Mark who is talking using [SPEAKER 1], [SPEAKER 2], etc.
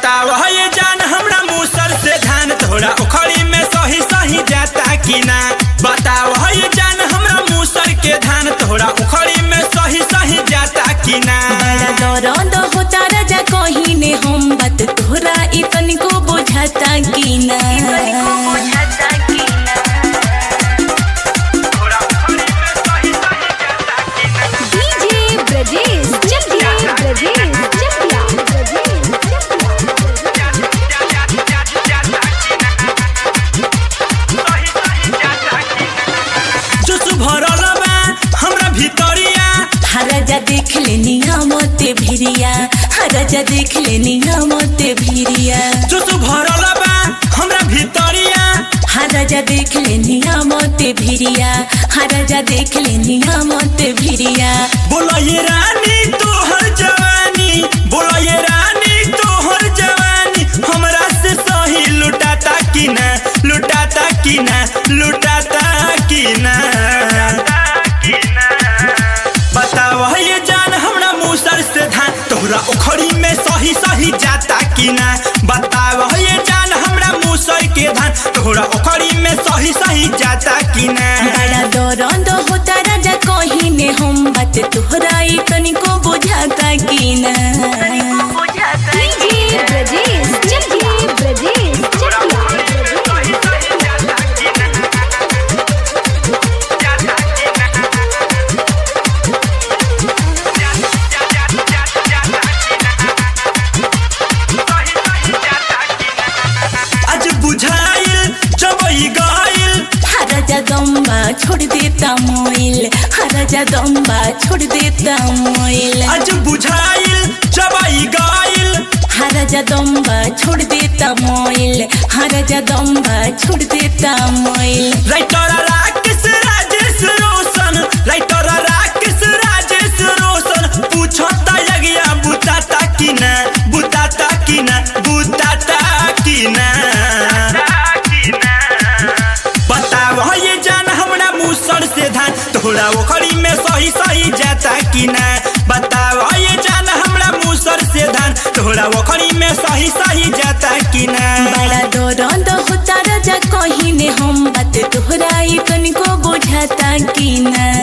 [SPEAKER 1] बताओ ये जान हमरा मूसर से धान तोरा उखड़ी में सही सही जाता कि ना बताओ ये जान हमरा मूसर के धान तोरा उखड़ी में सही सही जाता कि ना
[SPEAKER 2] बड़ा दर्द होता राजा कहीं ने हम बात तोहरा इतनी को बुझाता कि ना
[SPEAKER 3] डीजे ब्रजेश चकिया ब्रजेश चकिया ब्रजेश
[SPEAKER 1] जोश भरल बा हमरा भीतरिया
[SPEAKER 2] राजा देख ले नियामते भिरिया राजा देख ले नियामते भिरिया
[SPEAKER 1] जोश भरल बा हमरा भीतरिया
[SPEAKER 2] राजा देख ले नियामते भिरिया राजा देख ले नियामते भिरिया
[SPEAKER 1] बोला ये रानी तोहर जवानी बोला ये रानी तोहर जवानी हमरा से सही लुटाता कि ना लुटाता कि ना लुटाता कि ना बताओ ये जान हमरा मूसर से धान तोहरा उखड़ी में सही सही जाता कि ना बताओ ये जान हमरा मूसर के धान तोहरा उखड़ी में सही सही जाता कि ना
[SPEAKER 2] बड़ा दर्द होता राजा कहीं ने हम बात तोहरा इतनी को बुझाता कि ना
[SPEAKER 3] डीजे ब्रजेश चकिया ब्रजेश चकिया
[SPEAKER 1] आज बुझाइल जब ई गइल
[SPEAKER 2] राजा दम्बा छोड़ देता मोइल राजा दम्बा छोड़ देता मोइल
[SPEAKER 1] आज बुझाइल जब ई गइल
[SPEAKER 2] राजा दम्बा छोड़ देता मोइल राजा दम्बा छोड़ देता मोइल
[SPEAKER 1] राइटर राकेश राजेश रोशन राइटर राकेश राजेश रोशन पूछता यगिया बुताता कि ना बुताता कि ना बुताता कि ना बताओ ये जान हमरा मूसर से धान तोहरा ओखरी में सही सही जाता कि ना बताओ ये जान हमरा मूसर से धान तोहरा ओखरी में सही सही जाता कि ना
[SPEAKER 2] बड़ा दर्द होता राजा कहीं ने हम बात तोहरा इतनी को बुझाता कि ना